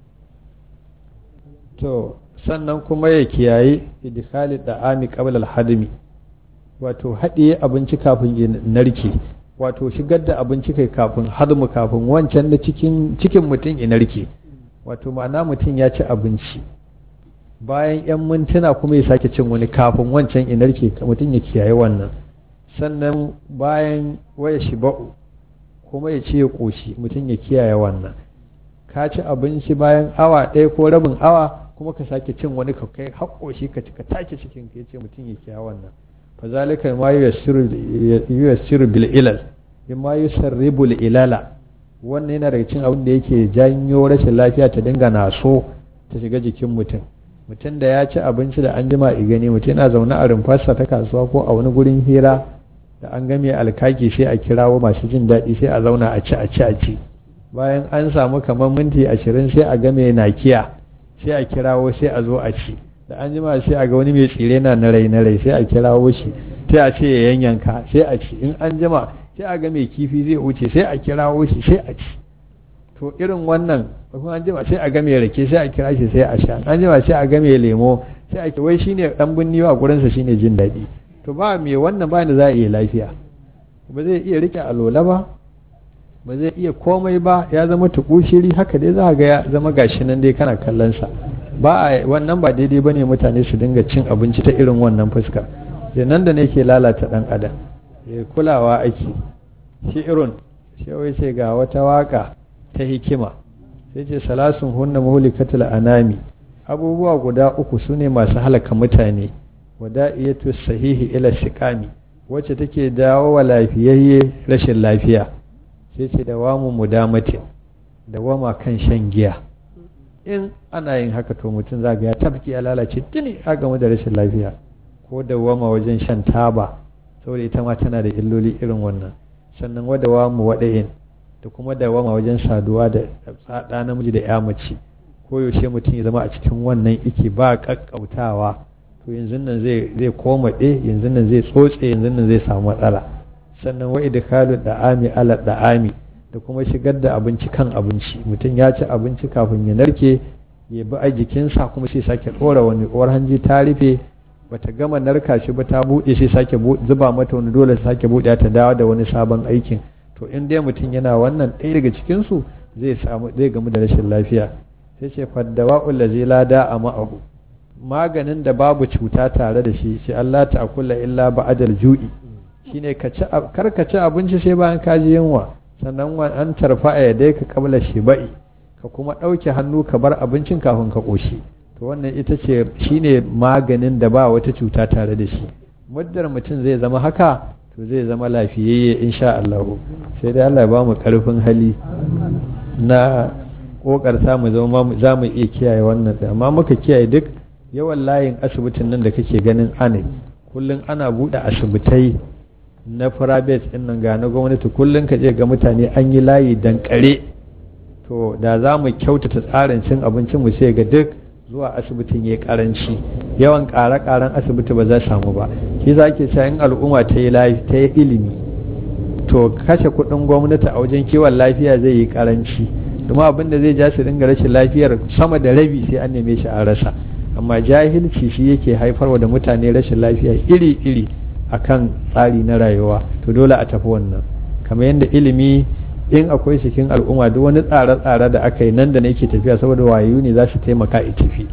Speaker 1: to sannan kuma ya kiyaye idkhali da'ami qabla al-hadmi wato haɗiye abinci kafin ya narke wato shigar da abinci kai kafin hadmu kafin wancan da cikin cikin mutum ya narke wato ma'ana mutum ya ci abinci bayan 'yan mintuna kuma ya sake cin wani kafin wancan ya narke mutum ya kiyaye wannan sannan bayan waya shiba'u kuma ya ce ya ƙoshi mutum ya kiyaye wannan ka ci abinci bayan awa ɗaya ko rabin awa kuma ka sake cin wani ka kai haƙoshi ka ka take cikin ka yace mutum ya kiyaye wannan fa zalika ma yuyassiru bil ilal ma yusarribu ilala wannan yana daga cin abin da yake janyo rashin lafiya ta dinga naso ta shiga jikin mutum mutum da ya ci abinci da an jima gani mutum yana zaune a rumfarsa ta kasuwa ko a wani gurin hira da an game alkaki sai a kirawo masu jin daɗi sai a zauna a ci a ci a ci bayan an samu kamar minti ashirin sai a game nakiya sai a kirawo sai a zo a ci da an jima sai a ga wani mai tsire na na rai na rai sai a kirawo shi sai a ce ya yanyanka sai a ci in an jima sai a ga mai kifi zai wuce sai a kirawo shi sai a ci to irin wannan kuma an jima sai a ga mai rake sai a kira shi sai a sha an jima sai a ga mai lemo sai a wai shine dan binniwa gurinsa shine jin daɗi to ba me wannan ba da za a iya lafiya ba zai iya rike alola ba ba zai iya komai ba ya zama tukushiri haka dai za ga ya zama gashi nan dai kana kallon sa ba a wannan ba daidai bane mutane su dinga cin abinci ta irin wannan fuska nan da ne ke lalata dan adam ya kulawa ake shi irin shi wai sai ga wata waka ta hikima sai ce salasun hunna muhlikatul anami abubuwa guda uku sune masu halaka mutane wada'iyatu sahihi ila shiqami wacce take dawo wa lafiyayye rashin lafiya sai ce da wamu mudamatin da wama kan shan giya in ana yin haka to mutum zaga ya tafki ya lalace tuni a game da rashin lafiya ko da wama wajen shan taba saboda ita ma tana da illoli irin wannan sannan wada wamu wada'in da kuma da wama wajen saduwa da ɗa namiji da ya mace ko yaushe mutum ya zama a cikin wannan iki ba kakkautawa to yanzu nan zai zai komaɗe yanzu nan zai tsotse yanzu nan zai samu matsala sannan wa idkhalu da'ami ala da'ami da kuma shigar da abinci kan abinci mutum ya ci abinci kafin ya narke ya bi a jikinsa kuma sai sake ɗora wani uwar hanji ta rufe bata gama narka shi ba ta buɗe sai sake zuba mata wani dole sake buɗe ta dawo da wani sabon aikin to in dai mutum yana wannan ɗaya daga cikinsu zai samu zai gamu da rashin lafiya sai ce faddawa zai lada a ma'ahu maganin da babu cuta tare da shi sai Allah ta akula illa ba'adal ju'i shine ka ci kar ka ci abinci sai bayan ka ji yunwa sannan an tarfa a yadai ka kabla shiba'i ka kuma ɗauke hannu ka bar abincin kafin ka ƙoshi to wannan ita ce shine maganin da ba wata cuta tare da shi muddar mutum zai zama haka to zai zama lafiyayye insha Allah sai dai Allah ya ba mu karfin hali na kokarta mu zama za mu iya kiyaye wannan amma muka kiyaye duk yawan layin asibitin nan da kake ganin ana kullum ana buɗe asibitai na private ɗin nan ga na gwamnati kullum ka je ga mutane an yi layi dankare to da za mu kyautata tsarin cin abincin mu sai ga duk zuwa asibitin ya karanci yawan ƙare-ƙaren asibiti ba za samu ba shi za ke in al'umma ta yi ta yi ilimi to kashe kuɗin gwamnati a wajen kiwon lafiya zai yi karanci kuma abin da zai ja su dinga rashin lafiyar sama da rabi sai an neme shi a rasa amma jahilci shi yake haifarwa da mutane rashin lafiya iri-iri akan tsari na rayuwa to dole a tafi wannan kamar yadda ilimi in akwai cikin al'umma duk wani tsare-tsare da aka yi nan da nake tafiya saboda wayo ne za su taimaka a tafi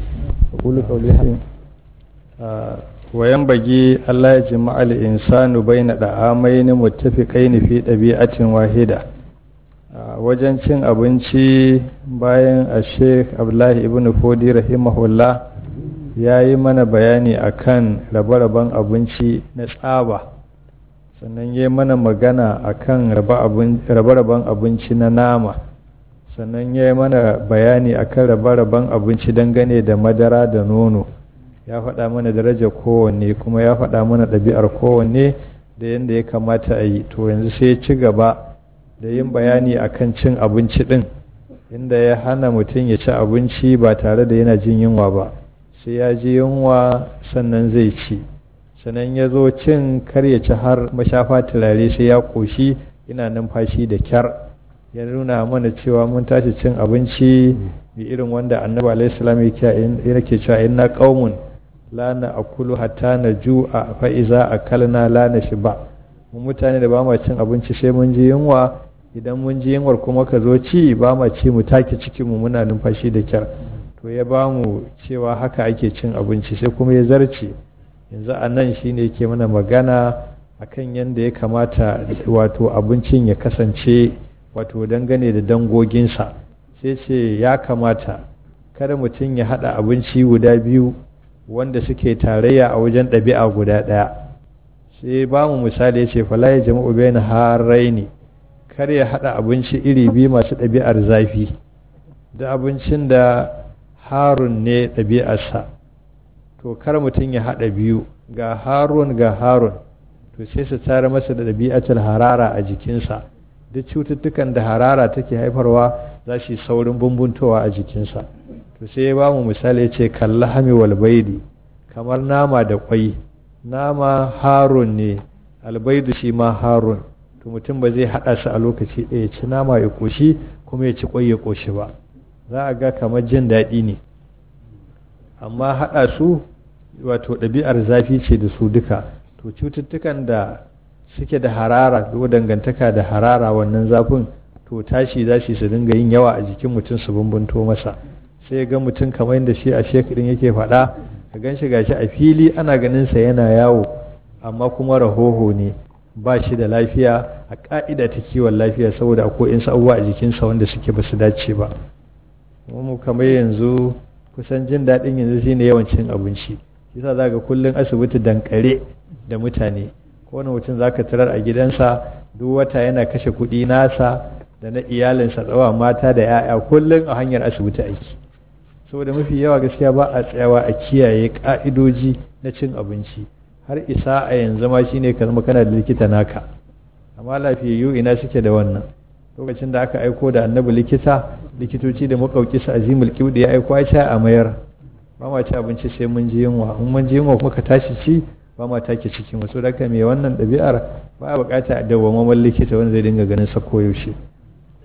Speaker 1: wayan bagi Allah ya jima al-insanu baina da'amaini muttafiqaini fi ɗabi'atin wahida wajen cin abinci bayan a Sheikh Abdullahi ibn Fodi rahimahullah ya yi mana bayani akan rabe-raben abinci na tsaba sannan ya mana magana a kan rabe-raben abinci na nama sannan ya mana bayani a kan rabe-raben abinci dangane da madara da nono ya faɗa mana daraja kowanne kuma ya faɗa mana ɗabi'ar kowanne da yadda ya kamata a yi to yanzu sai ya ci gaba da yin bayani a kan cin abinci ɗin inda ya hana mutum ya ci abinci ba tare da yana jin yunwa ba sai ya ji yunwa sannan zai ci sannan ya zo cin kar ya ci har mashafa turare sai ya ƙoshi ina numfashi da kyar ya nuna mana cewa mun tashi cin abinci bi irin wanda annabi alaihi salam yake cewa inna qaumun la na akulu hatta na ju'a fa iza akalna la na shiba mu mutane da ba ma cin abinci sai mun ji yunwa idan mun ji yunwar kuma ka zo ci ba ma ci mu take cikin mu muna numfashi da kyar to ya ba mu cewa haka ake cin abinci sai kuma ya zarce yanzu a nan shi ne ke mana magana a kan yadda ya kamata wato abincin ya kasance wato dangane da dangoginsa sai ce ya kamata kada mutum ya haɗa abinci guda biyu wanda suke tarayya a wajen ɗabi'a guda ɗaya sai ba mu misali ya ce fala ya jama'u bai na haraini kar ya haɗa abinci iri biyu masu ɗabi'ar zafi da abincin da harun ne ɗabi'arsa to kar mutum ya haɗa biyu ga harun ga harun to sai su tare masa da ɗabi'atul harara a jikinsa duk cututtukan da harara take haifarwa za su yi saurin bumbuntowa a jikinsa to sai ya ba mu misali ce kalla hami walbaidi kamar nama da kwai nama harun ne albaidu shi ma harun to mutum ba zai haɗa su a lokaci ɗaya ci nama ya ƙoshi kuma ya ci kwai ya ƙoshi ba za a ga kamar jin daɗi ne amma haɗa su wato ɗabi'ar zafi ce da su duka to cututtukan da suke da harara ko dangantaka da harara wannan zafin to tashi za su dinga yin yawa a jikin mutum su bumbunto masa sai ga mutum kamar yadda shi a shekarin yake faɗa ka gan shi gashi a fili ana ganin sa yana yawo amma kuma rahoho ne ba shi da lafiya a ka'ida ta kiwon lafiya saboda akwai in abubuwa a jikinsa wanda suke ba su dace ba mu kamar yanzu kusan jin daɗin yanzu shine yawan cin abinci yasa za ga kullum asibiti dankare da mutane kowane mutum za ka tarar a gidansa duk wata yana kashe kuɗi nasa da na iyalinsa tsawa mata da 'ya'ya kullum a hanyar asibiti aiki saboda mafi yawa gaskiya ba a tsayawa a kiyaye ka'idoji na cin abinci har isa a yanzu ma shine ka zama kana da likita naka amma lafiyayyu ina suke da wannan lokacin da aka aiko da annabi likita likitoci da makauki su azimul kibdi ya aiko ya a mayar ba ma ci abinci sai mun ji yunwa in mun ji yunwa kuma ka tashi ci ba ma take cikin wasu daga mai wannan ɗabi'ar ba a bukata a dawwammamen likita wanda zai dinga ganin sa koyaushe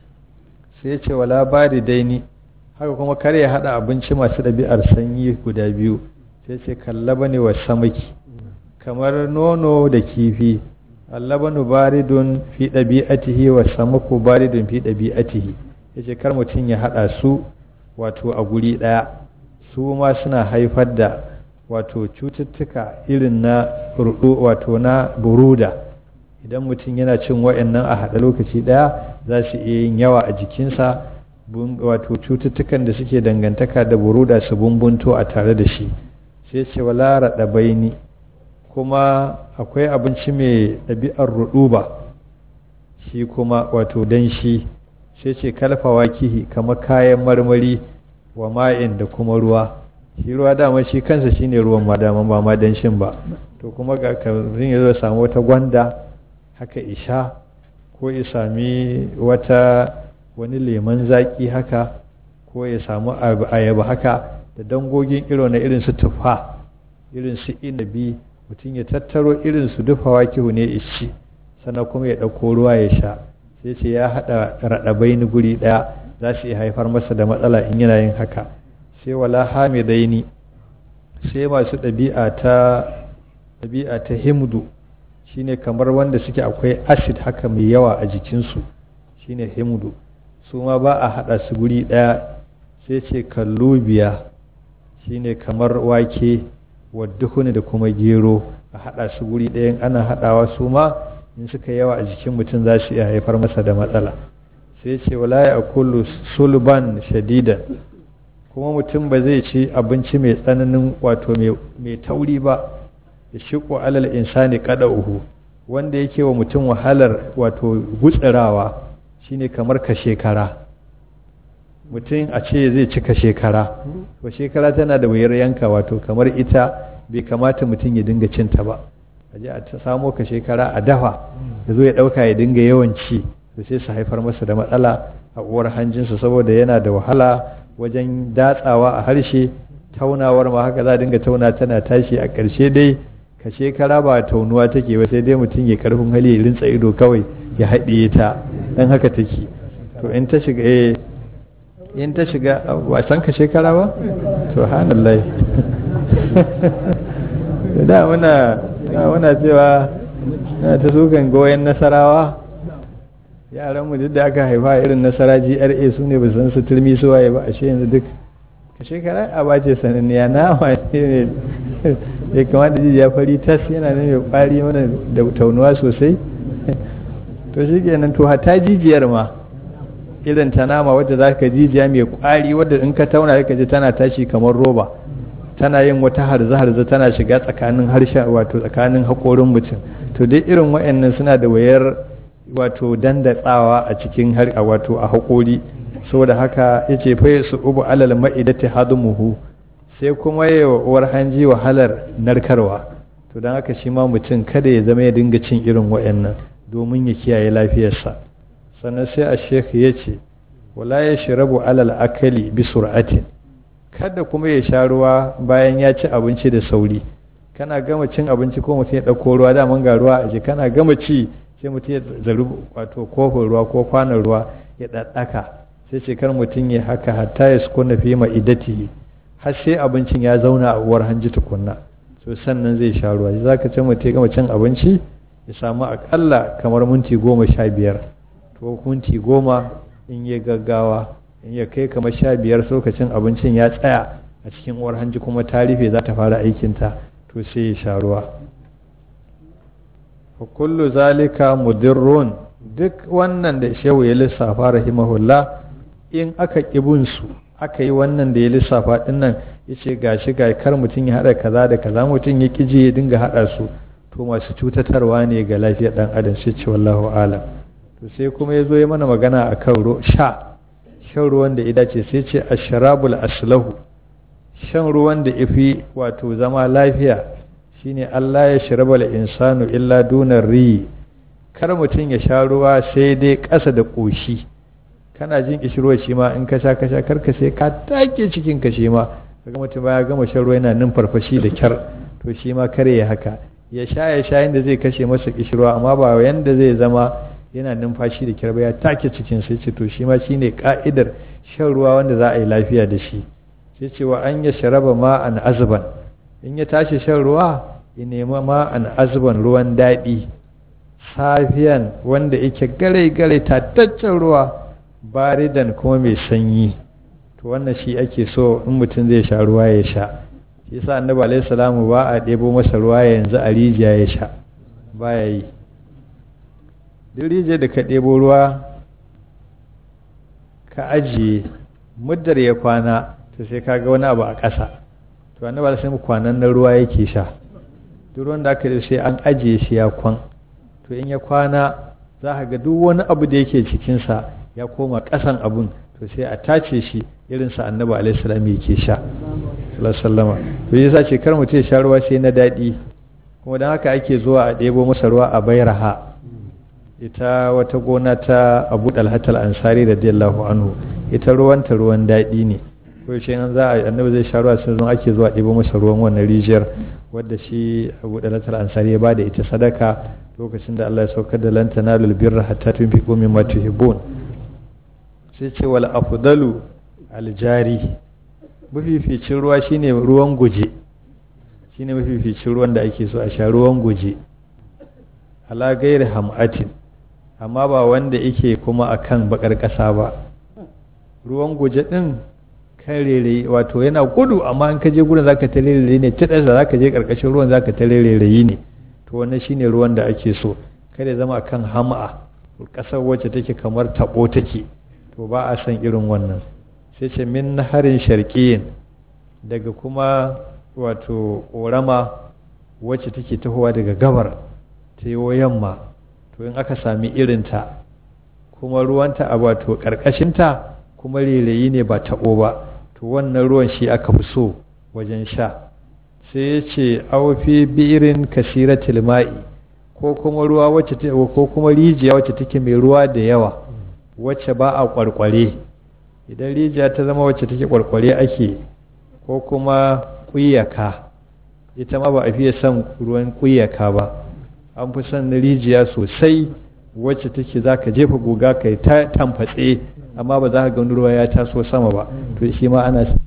Speaker 1: sai ya ce wala bari daini haka kuma kar ya haɗa abinci masu ɗabi'ar sanyi guda biyu sai ce kallaba ne wa samaki kamar nono da kifi allabanu baridun fi ɗabi'atihi wa samaku baridun fi ɗabi'atihi yace kar mutum ya haɗa su wato a guri ɗaya su ma suna haifar da wato cututtuka irin na rudu wato na buruda idan mutum yana cin wa'annan a haɗa lokaci ɗaya za su iya yin yawa a jikinsa wato cututtukan da suke dangantaka da buruda su bumbunto a tare da shi sai ce wala raɗa baini kuma akwai abinci mai ɗabi'ar ruɗuba shi kuma wato danshi sai ce kalfawa kihi kamar kayan marmari wa ma'in da kuma ruwa shi ruwa dama shi kansa shine ruwan ma dama ba ma danshin ba to kuma ga karin ya zo samu wata gwanda haka isha ko ya sami wata wani leman zaki haka ko ya samu ayaba haka da dangogin iro na irin su tufa irin su inabi mutum ya tattaro irin su dufawa kihu ne ishi sannan kuma ya ɗauko ruwa ya sha sai ce ya haɗa raɗabai ni guri ɗaya za su iya haifar masa da matsala in yana yin haka sai wala hamidaini sai masu ɗabi'a ta ɗabi'a ta himdu shine kamar wanda suke akwai acid haka mai yawa a jikinsu shine himdu su ma ba a haɗa su guri ɗaya sai ce kallubiya shine kamar wake wadduhuni da kuma gero a haɗa su guri ɗayan ana haɗawa su ma in suka yawa a jikin mutum za su iya haifar masa da matsala sai ce wala ya kullu sulban shadidan kuma mutum ba zai ci abinci mai tsananin wato mai tauri ba ya shiko alal insani kada uhu wanda yake wa mutum wahalar wato gutsirawa shine kamar ka shekara mutum a ce zai cika shekara to shekara tana da wuyar yanka wato kamar ita bai kamata mutum ya dinga cinta ba a je a samo ka shekara a dafa ya zo ya ɗauka ya dinga yawan ci to sai su haifar masa da matsala a uwar hanjinsa saboda yana da wahala wajen datsawa a harshe taunawar ma haka za a dinga tauna tana tashi a ƙarshe dai ka shekara ba taunuwa take ba sai dai mutum ya karfin hali ya rinsa ido kawai ya haɗiye ta dan haka take to in ta shiga eh in ta shiga ba san ka shekara ba subhanallah da muna muna cewa na ta sukan goyon nasarawa yaranmu duk da aka haifa irin nasara gra su ne ba san su turmi su waye ba ashe yanzu duk ka shekara a bace sananniya na wane ne ya kamata jijiya fari tas yana nan mai kwari mana da taunuwa sosai to shi kenan to hata jijiyar ma irin ta nama wadda za ka jijiya mai kwari wadda in ka tauna ka ji tana tashi kamar roba tana yin wata harza-harza tana shiga tsakanin harshen wato tsakanin haƙorin mutum to dai irin wa'annan suna da wayar wato dandatsawa a cikin har wato a haƙori saboda haka yace fa su ubu alal ma'idati hadumuhu sai kuma yawa uwar hanji wahalar narkarwa to don haka shi ma mutum kada ya zama ya dinga cin irin wa'annan domin ya kiyaye lafiyarsa sannan sai a shekh ya ce wala ya shirabu alal akali bi sur'atin kada kuma ya sha ruwa bayan ya ci abinci da sauri kana gama cin abinci ko mutum ya ɗauko ruwa daman ga ruwa a kana gama ci sai mutum ya zaru wato kofin ruwa ko kwanan ruwa ya ɗaɗɗaka sai ce kar mutum ya haka hatta ya sukuna fi ma'idati har sai abincin ya zauna a uwar hanji tukunna so sannan zai sha ruwa za ka ce mutum ya gama cin abinci ya samu akalla kamar minti goma sha biyar to minti goma in ya gaggawa in ya kai kamar sha biyar lokacin abincin ya tsaya a cikin uwar hanji kuma ta rufe za ta fara aikinta to sai ya sha ruwa kullu zalika mudirrun duk wannan da shehu ya lissafa rahimahullah in aka kibin su aka yi wannan da ya lissafa din nan yace gashi ga kar mutum ya hada kaza da kaza mutum ya kije ya dinga hada su to masu cutatarwa ne ga lafiyar dan adam sai ce wallahu alam to sai kuma ya zo ya mana magana akan ro sha shan ruwan da ya dace sai ce asharabul aslahu shan ruwan da ifi wato zama lafiya shine Allah ya shirabal insanu illa dunar ri kar mutum ya sha ruwa sai dai ƙasa da ƙoshi kana jin kishirwa shi ma in ka sha ka sha karka sai ka take cikin ka shi ma kaga mutum baya gama shan ruwa yana nan farfashi da kyar to shi ma kare ya haka ya sha ya sha yanda zai kashe masa kishirwa amma ba yanda zai zama yana numfashi da kyar ba ya take cikin sai ce to shi ma shine ka'idar shan ruwa wanda za a yi lafiya da shi sai ce wa an ya sharaba ma'an azban in ya tashi shan ruwa ya nema ma'an azban ruwan daɗi safiyan wanda yake gare-gare tataccen ruwa baridan kuma mai sanyi to wannan shi ake so in mutum zai sha ruwa ya sha shi sa annabi alaihi salamu ba a ɗebo masa ruwa yanzu a rijiya ya sha ba ya yi duk rijiyar da ka ɗebo ruwa ka ajiye muddar ya kwana to sai ka ga wani abu a ƙasa to annabi alaihi salamu kwanan na ruwa yake sha duk ruwan da aka sai an ajiye shi ya kwan to in ya kwana za ka ga duk wani abu da yake cikinsa ya koma ƙasan abun to sai a tace shi irin sa annabi alaihi salam yake sha sallama to yasa ce kar mutum ya sha ruwa sai na daɗi kuma don haka ake zuwa a ɗebo masa ruwa a bairaha ita wata gona ta abu dalhatal ansari radiyallahu anhu ita ruwanta ruwan daɗi ne ko yaushe an za a annabi zai sha ruwa sai zan ake zuwa ɗebo masa ruwan wannan rijiyar wadda shi abu dalhatal ansari ya bada ita sadaka lokacin da Allah ya saukar da lan tanalul birra hatta tunfiqu mimma tuhibbun sai ce wal afdalu aljari mafificin ruwa shine ruwan guje shine mafificin ruwan da ake so a sha ruwan guje ala gairi hamatin amma ba wanda yake kuma akan bakar kasa ba ruwan guje din kan rere wato yana gudu amma in ka je gurin zaka ta rere ne ta da zaka je karkashin ruwan zaka ta rere ne to wannan shine ruwan da ake so kada ya zama akan hama'a kasar wacce take kamar tabo take to ba a san irin wannan sai ce min harin sharqiyin daga kuma wato ƙorama wacce take tahowa daga gabar ta yi yamma to in aka sami irinta kuma ruwanta a wato ƙarƙashinta kuma rairayi ne ba taɓo ba to wannan ruwan shi aka fi so wajen sha sai ya ce aufi bi'irin kasiratil ma'i ko kuma ruwa wacce ko kuma rijiya wacce take mai ruwa da yawa wacce ba a kwarkware idan rijiya ta zama wacce take kwarkware ake ko kuma kuyaka ita ma ba a fiye son ruwan kuyaka ba an fi son rijiya sosai wacce take za ka jefa guga kai ta tamfatse amma ba za ka ga ruwa ya taso sama ba to shi ma ana